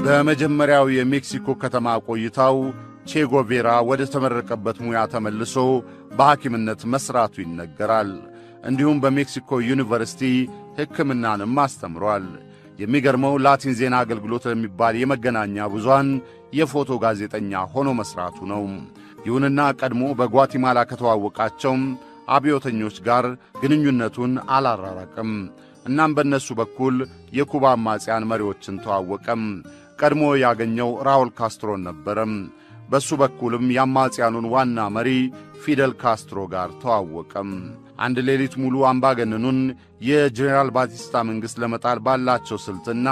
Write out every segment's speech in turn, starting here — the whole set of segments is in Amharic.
በመጀመሪያው የሜክሲኮ ከተማ ቆይታው ቼጎቬራ ወደ ተመረቀበት ሙያ ተመልሶ በሐኪምነት መሥራቱ ይነገራል። እንዲሁም በሜክሲኮ ዩኒቨርሲቲ ሕክምናንም አስተምሯል። የሚገርመው ላቲን ዜና አገልግሎት ለሚባል የመገናኛ ብዙሃን የፎቶ ጋዜጠኛ ሆኖ መሥራቱ ነው። ይሁንና ቀድሞ በጓቲማላ ከተዋወቃቸው አብዮተኞች ጋር ግንኙነቱን አላራራቅም። እናም በእነሱ በኩል የኩባ አማጽያን መሪዎችን ተዋወቀም። ቀድሞ ያገኘው ራውል ካስትሮን ነበረም። በሱ በኩልም የአማጽያኑን ዋና መሪ ፊደል ካስትሮ ጋር ተዋወቀም። አንድ ሌሊት ሙሉ አምባገነኑን የጄኔራል ባቲስታ መንግሥት ለመጣል ባላቸው ስልትና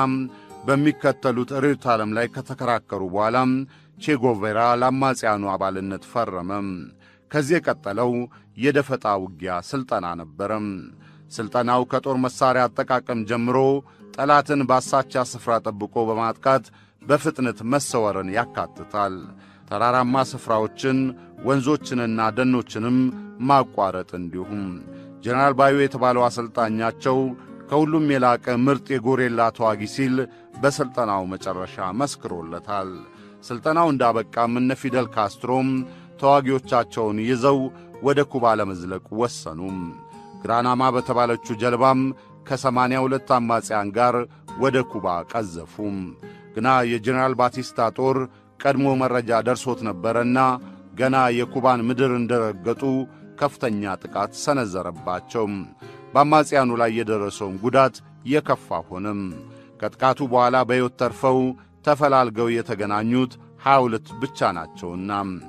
በሚከተሉት ርዕዮተ ዓለም ላይ ከተከራከሩ በኋላ ቼጎቬራ ለአማጽያኑ አባልነት ፈረመም። ከዚህ የቀጠለው የደፈጣ ውጊያ ሥልጠና ነበረም። ሥልጠናው ከጦር መሣሪያ አጠቃቀም ጀምሮ ጠላትን ባሳቻ ስፍራ ጠብቆ በማጥቃት በፍጥነት መሰወርን ያካትታል። ተራራማ ስፍራዎችን ወንዞችንና ደኖችንም ማቋረጥ እንዲሁም ጀነራል ባዩ የተባለው አሰልጣኛቸው ከሁሉም የላቀ ምርጥ የጎሬላ ተዋጊ ሲል በሥልጠናው መጨረሻ መስክሮለታል። ሥልጠናው እንዳበቃም እነ ፊደል ካስትሮም ተዋጊዎቻቸውን ይዘው ወደ ኩባ ለመዝለቅ ወሰኑም። ግራናማ በተባለችው ጀልባም ከሰማንያ ሁለት አማጽያን ጋር ወደ ኩባ ቀዘፉም። ግና የጀኔራል ባቲስታ ጦር ቀድሞ መረጃ ደርሶት ነበረና ገና የኩባን ምድር እንደረገጡ ከፍተኛ ጥቃት ሰነዘረባቸው። በአማጽያኑ ላይ የደረሰውም ጉዳት የከፋ ሆነም። ከጥቃቱ በኋላ በሕይወት ተርፈው ተፈላልገው የተገናኙት ሀያ ሁለት ብቻ ናቸውና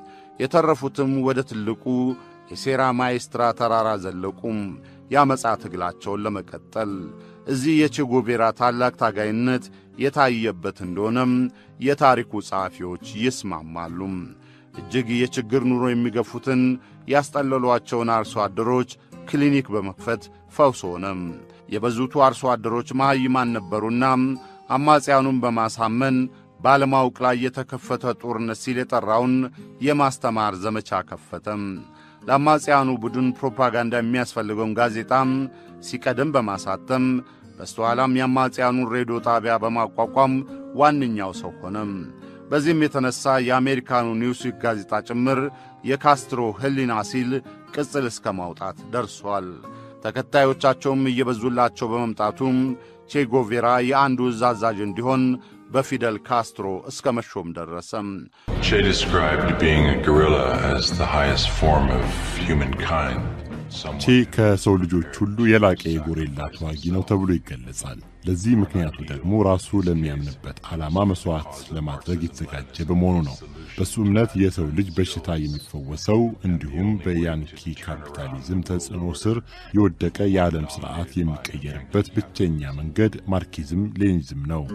የተረፉትም ወደ ትልቁ የሴራ ማይስትራ ተራራ ዘለቁም የአመፃ ትግላቸውን ለመቀጠል እዚህ የቼጎቬራ ታላቅ ታጋይነት የታየበት እንደሆነም የታሪኩ ጸሐፊዎች ይስማማሉ። እጅግ የችግር ኑሮ የሚገፉትን ያስጠለሏቸውን አርሶ አደሮች ክሊኒክ በመክፈት ፈውስ ሆነም። የበዙቱ አርሶ አደሮች መሐይማን ነበሩና አማጽያኑን በማሳመን ባለማወቅ ላይ የተከፈተ ጦርነት ሲል የጠራውን የማስተማር ዘመቻ ከፈተም። ለአማጽያኑ ቡድን ፕሮፓጋንዳ የሚያስፈልገውን ጋዜጣም ሲቀድም በማሳተም በስተኋላም የአማጽያኑን ሬዲዮ ጣቢያ በማቋቋም ዋነኛው ሰው ሆነም። በዚህም የተነሣ የአሜሪካኑ ኒውስዊክ ጋዜጣ ጭምር የካስትሮ ሕሊና ሲል ቅጽል እስከ ማውጣት ደርሷል። ተከታዮቻቸውም እየበዙላቸው በመምጣቱም ቼጎቬራ የአንዱ እዝ አዛዥ እንዲሆን በፊደል ካስትሮ እስከ መሾም ደረሰም። Che described being a guerrilla as the highest form of humankind. ቼ ከሰው ልጆች ሁሉ የላቀ የጎሬላ ተዋጊ ነው ተብሎ ይገለጻል። ለዚህ ምክንያቱ ደግሞ ራሱ ለሚያምንበት ዓላማ መሥዋዕት ለማድረግ የተዘጋጀ በመሆኑ ነው። በሱ እምነት የሰው ልጅ በሽታ የሚፈወሰው እንዲሁም በያንኪ ካፒታሊዝም ተጽዕኖ ስር የወደቀ የዓለም ሥርዓት የሚቀየርበት ብቸኛ መንገድ ማርኪዝም ሌኒዝም ነው።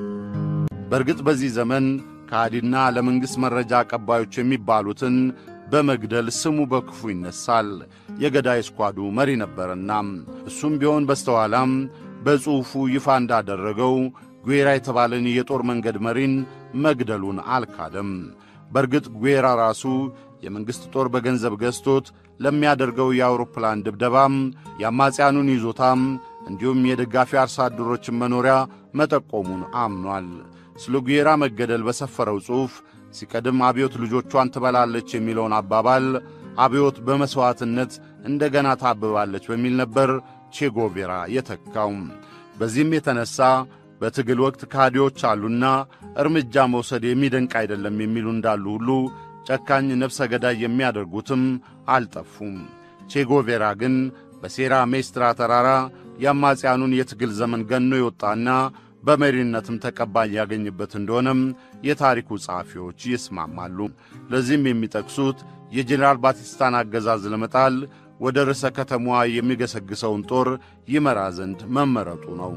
በእርግጥ በዚህ ዘመን ከሃዲና ለመንግሥት መረጃ አቀባዮች የሚባሉትን በመግደል ስሙ በክፉ ይነሳል። የገዳይ ስኳዱ መሪ ነበርና እሱም ቢሆን በስተኋላም በጽሑፉ ይፋ እንዳደረገው ጉዌራ የተባለን የጦር መንገድ መሪን መግደሉን አልካደም። በእርግጥ ጉዌራ ራሱ የመንግሥት ጦር በገንዘብ ገዝቶት ለሚያደርገው የአውሮፕላን ድብደባም የአማጽያኑን ይዞታም እንዲሁም የደጋፊ አርሶ አደሮችን መኖሪያ መጠቆሙን አምኗል። ስለ ጉዌራ መገደል በሰፈረው ጽሑፍ ሲቀድም አብዮት ልጆቿን ትበላለች የሚለውን አባባል አብዮት በመሥዋዕትነት እንደገና ታብባለች በሚል ነበር ቼጎቬራ የተካው። በዚህም የተነሣ በትግል ወቅት ካዲዎች አሉና እርምጃ መውሰድ የሚደንቅ አይደለም የሚሉ እንዳሉ ሁሉ ጨካኝ ነፍሰ ገዳይ የሚያደርጉትም አልጠፉም። ቼጎቬራ ግን በሴራ ሜስትራ ተራራ የአማጽያኑን የትግል ዘመን ገኖ የወጣና በመሪነትም ተቀባይ ያገኝበት እንደሆነም የታሪኩ ጸሐፊዎች ይስማማሉ። ለዚህም የሚጠቅሱት የጄኔራል ባቲስታን አገዛዝ ለመጣል ወደ ርዕሰ ከተማዋ የሚገሰግሰውን ጦር ይመራ ዘንድ መመረጡ ነው።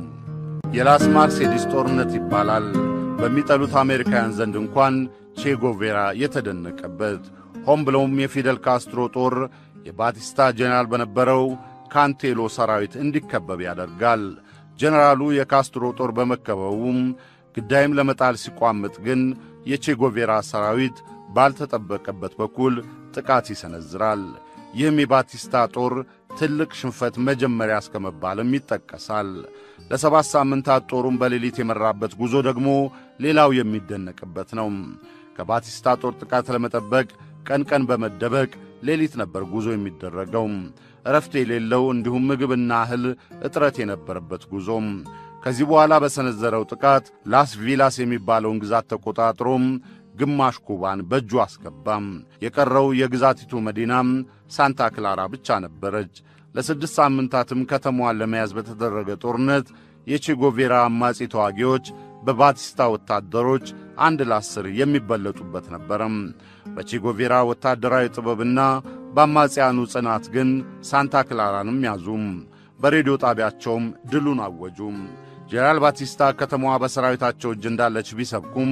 የላስ ማርሴዲስ ጦርነት ይባላል። በሚጠሉት አሜሪካውያን ዘንድ እንኳን ቼጎቬራ የተደነቀበት ሆን ብለውም የፊደል ካስትሮ ጦር የባቲስታ ጄኔራል በነበረው ካንቴሎ ሰራዊት እንዲከበብ ያደርጋል። ጄኔራሉ የካስትሮ ጦር በመከበቡም ግዳይም ለመጣል ሲቋምጥ ግን የቼጎቬራ ሰራዊት ባልተጠበቀበት በኩል ጥቃት ይሰነዝራል። ይህም የባቲስታ ጦር ትልቅ ሽንፈት መጀመሪያ እስከ መባልም ይጠቀሳል። ለሰባት ሳምንታት ጦሩን በሌሊት የመራበት ጉዞ ደግሞ ሌላው የሚደነቅበት ነው። ከባቲስታ ጦር ጥቃት ለመጠበቅ ቀን ቀን በመደበቅ ሌሊት ነበር ጉዞ የሚደረገው። እረፍት የሌለው እንዲሁም ምግብና እህል እጥረት የነበረበት ጉዞም ከዚህ በኋላ በሰነዘረው ጥቃት ላስ ቪላስ የሚባለውን ግዛት ተቆጣጥሮም ግማሽ ኩባን በእጁ አስገባም። የቀረው የግዛቲቱ መዲናም ሳንታ ክላራ ብቻ ነበረች። ለስድስት ሳምንታትም ከተማዋን ለመያዝ በተደረገ ጦርነት የቼጎቬራ አማጺ ተዋጊዎች በባቲስታ ወታደሮች አንድ ለአስር የሚበለጡበት ነበረም። በቼጎቬራ ወታደራዊ ጥበብና በአማጺያኑ ጽናት ግን ሳንታ ክላራንም ያዙም። በሬዲዮ ጣቢያቸውም ድሉን አወጁም። ጄኔራል ባቲስታ ከተማዋ በሰራዊታቸው እጅ እንዳለች ቢሰብኩም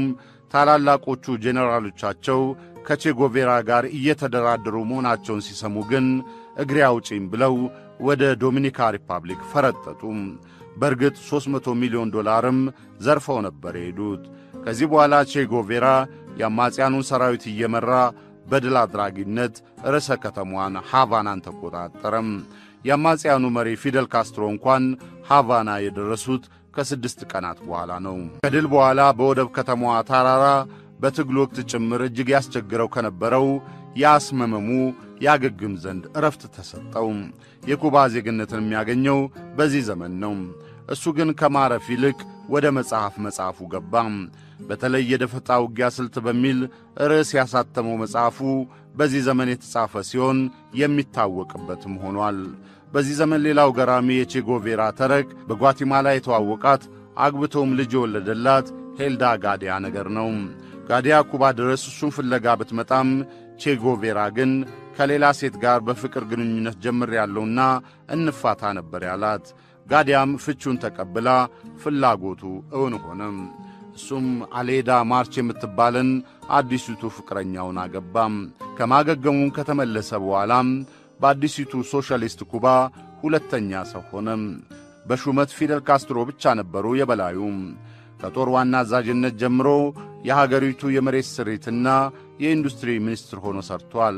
ታላላቆቹ ጄኔራሎቻቸው ከቼጎቬራ ጋር እየተደራደሩ መሆናቸውን ሲሰሙ ግን እግሬ አውጪኝ ብለው ወደ ዶሚኒካ ሪፐብሊክ ፈረጠጡ። በእርግጥ 300 ሚሊዮን ዶላርም ዘርፈው ነበር የሄዱት። ከዚህ በኋላ ቼጎቬራ የአማጽያኑን ሰራዊት እየመራ በድል አድራጊነት ርዕሰ ከተማዋን ሃቫናን ተቆጣጠረም። የአማጽያኑ መሪ ፊደል ካስትሮ እንኳን ሃቫና የደረሱት ከስድስት ቀናት በኋላ ነው። ከድል በኋላ በወደብ ከተማዋ ታራራ በትግል ወቅት ጭምር እጅግ ያስቸግረው ከነበረው የአስመመሙ ያገግም ዘንድ እረፍት ተሰጠው። የኩባ ዜግነትን የሚያገኘው በዚህ ዘመን ነው። እሱ ግን ከማረፍ ይልቅ ወደ መጽሐፍ መጽሐፉ ገባ። በተለይ የደፈጣ ውጊያ ስልት በሚል ርዕስ ያሳተመው መጽሐፉ በዚህ ዘመን የተጻፈ ሲሆን የሚታወቅበትም ሆኗል። በዚህ ዘመን ሌላው ገራሚ የቼጎቬራ ተረክ በጓቲማላ የተዋወቃት አግብተውም ልጅ የወለደላት ሄልዳ ጋዲያ ነገር ነው። ጋዲያ ኩባ ድረስ እሱን ፍለጋ ብትመጣም ቼጎቬራ ግን ከሌላ ሴት ጋር በፍቅር ግንኙነት ጀምር ያለውና እንፋታ ነበር ያላት። ጋዲያም ፍቹን ተቀብላ ፍላጎቱ እውን ሆነም። እሱም አሌዳ ማርች የምትባልን አዲሲቱ ፍቅረኛውን አገባም። ከማገገሙም ከተመለሰ በኋላም በአዲሲቱ ሶሻሊስት ኩባ ሁለተኛ ሰው ሆነም። በሹመት ፊደል ካስትሮ ብቻ ነበሩ የበላዩ። ከጦር ዋና አዛዥነት ጀምሮ የሀገሪቱ የመሬት ስሪትና የኢንዱስትሪ ሚኒስትር ሆኖ ሰርቷል።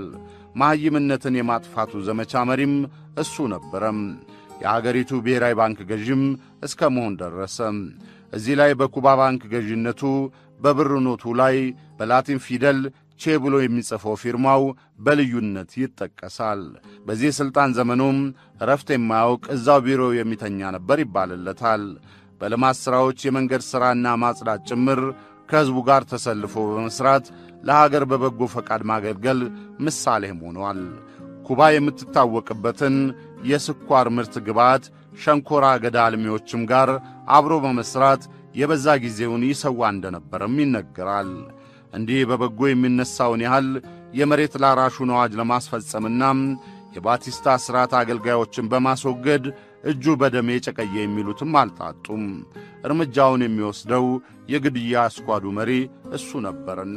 መሐይምነትን የማጥፋቱ ዘመቻ መሪም እሱ ነበረም። የአገሪቱ ብሔራዊ ባንክ ገዥም እስከ መሆን ደረሰ። እዚህ ላይ በኩባ ባንክ ገዥነቱ በብር ኖቱ ላይ በላቲን ፊደል ቼ ብሎ የሚጽፈው ፊርማው በልዩነት ይጠቀሳል። በዚህ የሥልጣን ዘመኑም እረፍት የማያውቅ እዛው ቢሮ የሚተኛ ነበር ይባልለታል። በልማት ሥራዎች የመንገድ ሥራና ማጽዳት ጭምር ከሕዝቡ ጋር ተሰልፎ በመሥራት ለሀገር በበጎ ፈቃድ ማገልገል ምሳሌም ሆኗል። ኩባ የምትታወቅበትን የስኳር ምርት ግብዓት ሸንኮራ አገዳ አልሚዎችም ጋር አብሮ በመሥራት የበዛ ጊዜውን ይሰዋ እንደነበረም ይነገራል። እንዲህ በበጎ የሚነሳውን ያህል የመሬት ላራሹን አዋጅ ለማስፈጸምና የባቲስታ ሥርዓት አገልጋዮችን በማስወገድ እጁ በደም የጨቀየ የሚሉትም አልጣጡም። እርምጃውን የሚወስደው የግድያ ስኳዱ መሪ እሱ ነበርና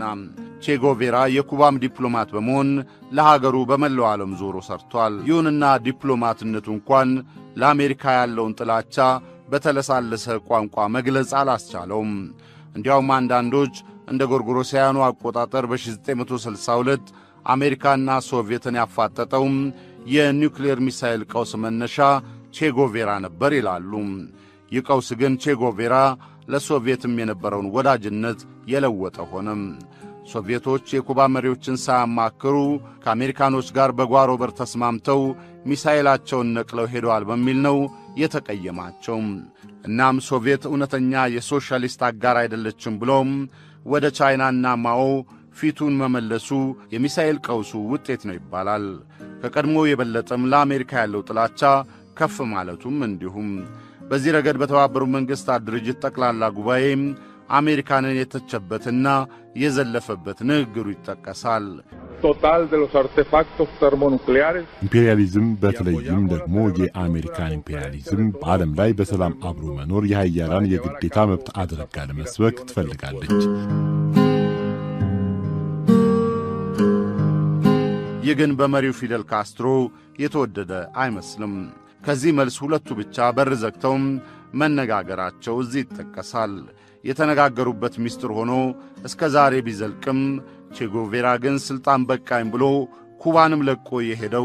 ቼጎቬራ የኩባም ዲፕሎማት በመሆን ለሀገሩ በመላው ዓለም ዞሮ ሰርቷል። ይሁንና ዲፕሎማትነቱ እንኳን ለአሜሪካ ያለውን ጥላቻ በተለሳለሰ ቋንቋ መግለጽ አላስቻለውም። እንዲያውም አንዳንዶች እንደ ጎርጎሮሳውያኑ አቆጣጠር በ1962 አሜሪካና ሶቪየትን ያፋጠጠውም የኒውክሌር ሚሳይል ቀውስ መነሻ ቼጎቬራ ነበር ይላሉ። ይህ ቀውስ ግን ቼጎቬራ ለሶቪየትም የነበረውን ወዳጅነት የለወጠ ሆነም። ሶቪየቶች የኩባ መሪዎችን ሳያማክሩ ከአሜሪካኖች ጋር በጓሮ በር ተስማምተው ሚሳይላቸውን ነቅለው ሄደዋል በሚል ነው የተቀየማቸው። እናም ሶቪየት እውነተኛ የሶሻሊስት አጋር አይደለችም ብሎም ወደ ቻይናና ማኦ ፊቱን መመለሱ የሚሳኤል ቀውሱ ውጤት ነው ይባላል። ከቀድሞ የበለጠም ለአሜሪካ ያለው ጥላቻ ከፍ ማለቱም እንዲሁም። በዚህ ረገድ በተባበሩት መንግሥታት ድርጅት ጠቅላላ ጉባኤ አሜሪካንን የተቸበትና የዘለፈበት ንግግሩ ይጠቀሳል። total de los artefactos termonucleares ኢምፔሪያሊዝም በተለይም ደግሞ የአሜሪካን ኢምፔሪያሊዝም በዓለም ላይ በሰላም አብሮ መኖር የሀያላን የግዴታ መብት አድርጋ ለመስበክ ትፈልጋለች። ይህ ግን በመሪው ፊደል ካስትሮ የተወደደ አይመስልም። ከዚህ መልስ ሁለቱ ብቻ በር ዘግተውም መነጋገራቸው እዚህ ይጠቀሳል። የተነጋገሩበት ምስጢር ሆኖ እስከ ዛሬ ቢዘልቅም ቼጎቬራ ግን ሥልጣን በቃኝ ብሎ ኩባንም ለቆ የሄደው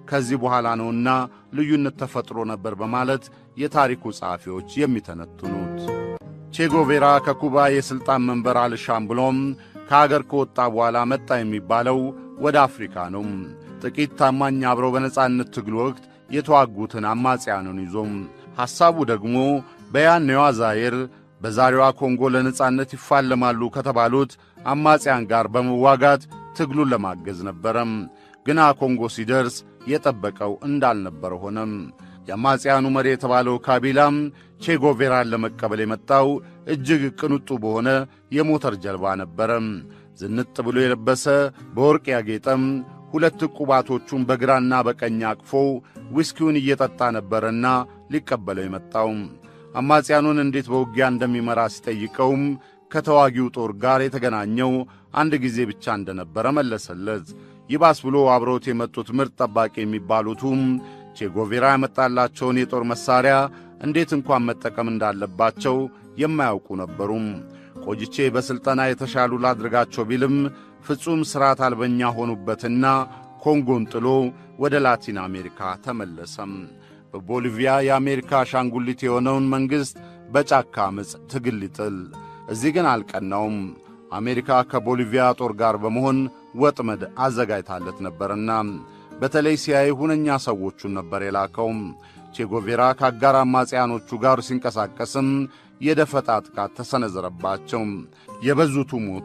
ከዚህ በኋላ ነውና ልዩነት ተፈጥሮ ነበር በማለት የታሪኩ ጸሐፊዎች የሚተነትኑት። ቼጎቬራ ከኩባ የሥልጣን መንበር አልሻም ብሎም ከአገር ከወጣ በኋላ መጣ የሚባለው ወደ አፍሪካ ነው። ጥቂት ታማኝ አብረው በነጻነት ትግል ወቅት የተዋጉትን አማጽያንን ይዞም ሐሳቡ ደግሞ በያኔዋ ዛይር በዛሬዋ ኮንጎ ለነጻነት ይፋለማሉ ከተባሉት አማጽያን ጋር በመዋጋት ትግሉን ለማገዝ ነበረም። ግና ኮንጎ ሲደርስ የጠበቀው እንዳልነበረ ሆነም። የአማጽያኑ መሪ የተባለው ካቢላም ቼጎቬራን ለመቀበል የመጣው እጅግ ቅንጡ በሆነ የሞተር ጀልባ ነበረ። ዝንጥ ብሎ የለበሰ በወርቅ ያጌጠም ሁለት ቁባቶቹን በግራና በቀኝ አቅፎ ዊስኪውን እየጠጣ ነበረና ሊቀበለው የመጣው አማጽያኑን እንዴት በውጊያ እንደሚመራ ሲጠይቀውም ከተዋጊው ጦር ጋር የተገናኘው አንድ ጊዜ ብቻ እንደነበረ መለሰለት። ይባስ ብሎ አብረውት የመጡት ምርጥ ጠባቂ የሚባሉቱም ቼጎቬራ ያመጣላቸውን የጦር መሣሪያ እንዴት እንኳን መጠቀም እንዳለባቸው የማያውቁ ነበሩም። ቆይቼ በሥልጠና የተሻሉ ላድርጋቸው ቢልም ፍጹም ሥርዓት አልበኛ ሆኑበትና ኮንጎን ጥሎ ወደ ላቲን አሜሪካ ተመለሰም። በቦሊቪያ የአሜሪካ አሻንጉሊት የሆነውን መንግሥት በጫካ ዓመፅ ትግል ሊጥል እዚህ ግን አልቀናውም። አሜሪካ ከቦሊቪያ ጦር ጋር በመሆን ወጥመድ አዘጋጅታለት ነበርና በተለይ ሲያይ ሁነኛ ሰዎቹን ነበር የላከው። ቼጎቬራ ከአጋር አማጽያኖቹ ጋር ሲንቀሳቀስም የደፈጣ ጥቃት ተሰነዘረባቸው። የበዙቱ ሞቱ።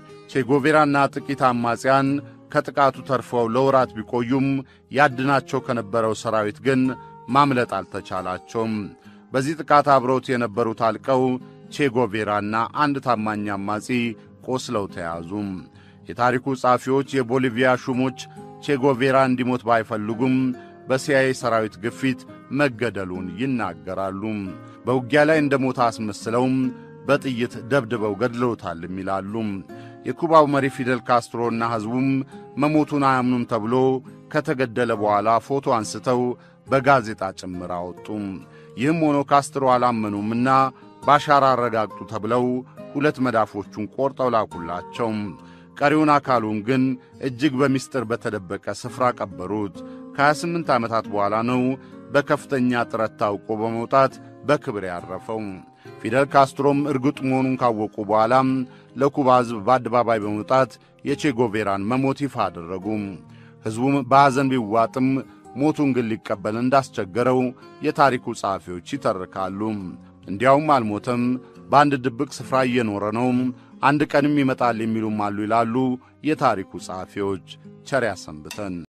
ቼጎቬራና ጥቂት አማጽያን ከጥቃቱ ተርፈው ለወራት ቢቆዩም ያድናቸው ከነበረው ሰራዊት ግን ማምለጥ አልተቻላቸውም። በዚህ ጥቃት አብረውት የነበሩት አልቀው ቼጎቬራና አንድ ታማኝ አማጺ ቆስለው ተያዙ። የታሪኩ ጸሐፊዎች የቦሊቪያ ሹሞች ቼጎቬራ እንዲሞት ባይፈልጉም በሲአይኤ ሰራዊት ግፊት መገደሉን ይናገራሉ። በውጊያ ላይ እንደ ሞታ አስመስለውም በጥይት ደብድበው ገድለውታልም ይላሉ። የኩባው መሪ ፊደል ካስትሮና ሕዝቡም መሞቱን አያምኑም ተብሎ ከተገደለ በኋላ ፎቶ አንስተው በጋዜጣ ጭምር አወጡ። ይህም ሆኖ ካስትሮ አላመኑምና ባሻራ አረጋግጡ ተብለው ሁለት መዳፎቹን ቆርጠው ላኩላቸው። ቀሪውን አካሉን ግን እጅግ በምስጢር በተደበቀ ስፍራ ቀበሩት። ከ28 ዓመታት በኋላ ነው በከፍተኛ ጥረት ታውቆ በመውጣት በክብር ያረፈው። ፊደል ካስትሮም እርግጥ መሆኑን ካወቁ በኋላም ለኩባ ሕዝብ በአደባባይ በመውጣት የቼጎቬራን መሞት ይፋ አደረጉ። ሕዝቡም በሐዘን ቢዋጥም ሞቱን ግን ሊቀበል እንዳስቸገረው የታሪኩ ጸሐፊዎች ይተርካሉ። እንዲያውም አልሞተም፣ በአንድ ድብቅ ስፍራ እየኖረ ነው፣ አንድ ቀንም ይመጣል የሚሉም አሉ ይላሉ የታሪኩ ጸሐፊዎች። ቸር ያሰንብተን።